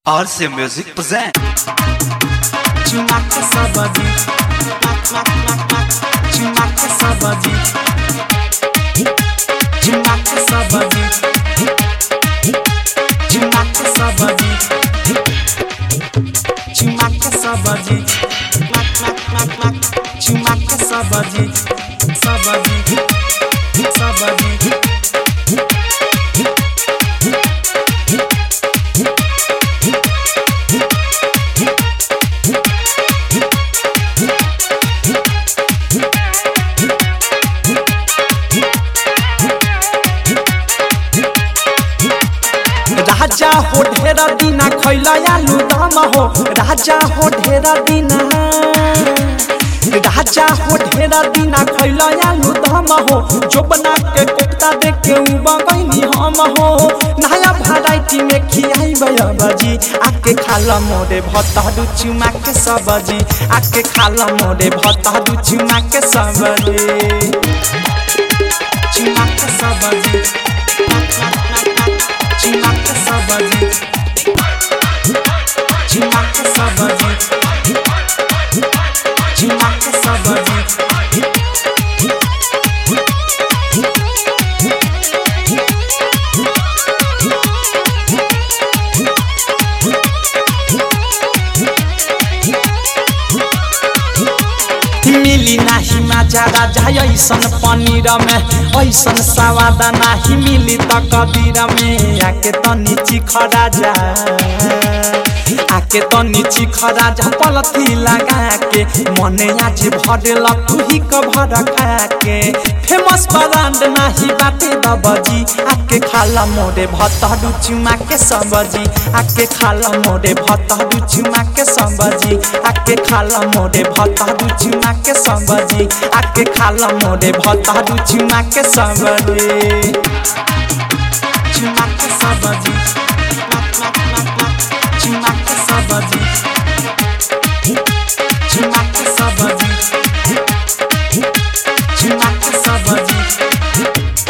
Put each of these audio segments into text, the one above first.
RC Music present. Chumaka sabadi. Mak mak mak mak. Chumaka sabadi. Chumaka sabadi. Chumaka sabadi. Chumaka sabadi. Mak mak mak mak. Chumaka sabadi. Sabadi. Sabadi. राजा हो ढेरा दिना खैला आलू दम हो राजा हो ढेरा दिना राजा हो ढेरा दिना खैला आलू दम हो जोबना के कोफ्ता देख के उबा गईनी हम हो नया वैरायटी में खियाई बजी आके खाला मोरे भत्ता दू चुमा के सब्जी आके खाला मोरे भत्ता दू चुमा के सब्जी चुमा के सब्जी Chimaka sabadi Chimaka sabadi Chimaka sabadi मिली नाही माजा राजा ऐसन पनीर में ऐसन सवाद नाही मिली त कदीर में आके तनी चिख राजा आके तनी चिख राजा पलथी लगा के मने आज भरल तू ही कभर खा के फेमस ब्रांड नाही बाटे दबजी आके खाला मोरे भतरू चुमा के सब्जी आके खाला मोरे भतरू चुमा के सब्जी आके खाला मोरे भतरू चुमा के सब्जी आके खाला मोरे भतरू चुमा के सब्जी चुमा के सब्जी चुमा के सब्जी चुमा के सब्जी चुमा के सब्जी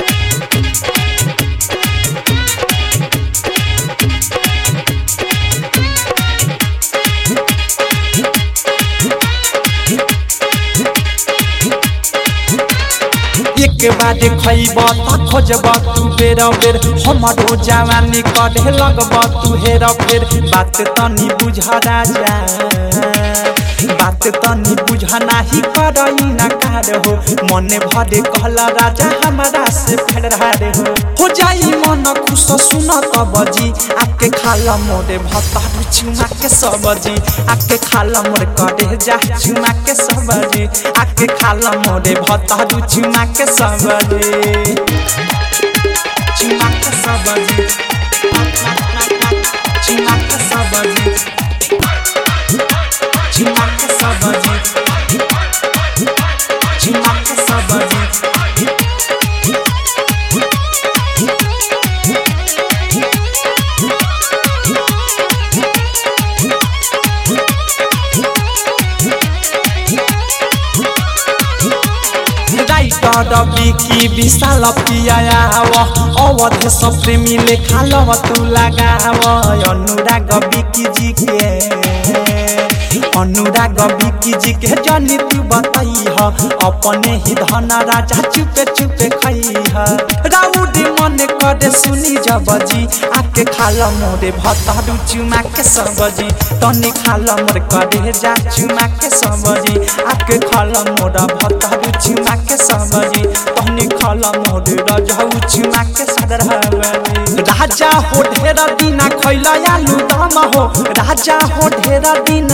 एक बार खैब त खोजब तू बेर बेर हमरो जवानी कढ़े लगब तू हेर फेर बात तनी बुझ राजा बात तनी बुझ नाही करई ना कार हो मने भरे कहला राजा हमारा से फेरार हो हो जाई मन खुश सुन त बजी आके खाला मोरे भत्ता चुमा के सब्जी आके खाला मोरे करे जा चुमा के सब्जी आके खाला मोरे भत्ता चुमा के सब्जी चुमा के सब्जी चुमा के सब्जी चुमा के सब्जी चुमा के सब्जी राइटर बिकी विशाल पियाव अवध सब प्रेमीले खालव तू लगाव अनुराग बिकी जी के अनुराग बिकी जी के जनी तू बताई ह अपने ही धन राजा चुपे चुपे खई ह राउडी मन करे सुनी जबजी आके खाल मोरे भतरू चुमा के सब्जी तनी खाल मोर करे जा चुमा के सब्जी आके खाल मोरा भतरू चुमा के सब्जी तनी खाल मोरे रजऊ चुमा के सदरहबनी राजा हो ढेरा दिना खैला आलू दम हो राजा हो ढेरा दिना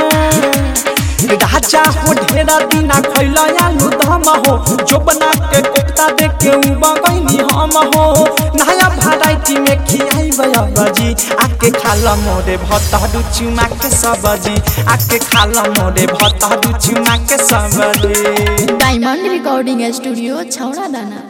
राजा हो ढेरा दिना खैला आलू दम हो जोबना के कोफ्ता देख के उबा गईनी हम हो नया वैरायटी में खियाई बजी आके खाला मोरे भतरू चुमा के सब्जी आके खाला मोरे भतरू चुमा के सब्जी डायमंड रिकॉर्डिंग स्टूडियो छौड़ा दाना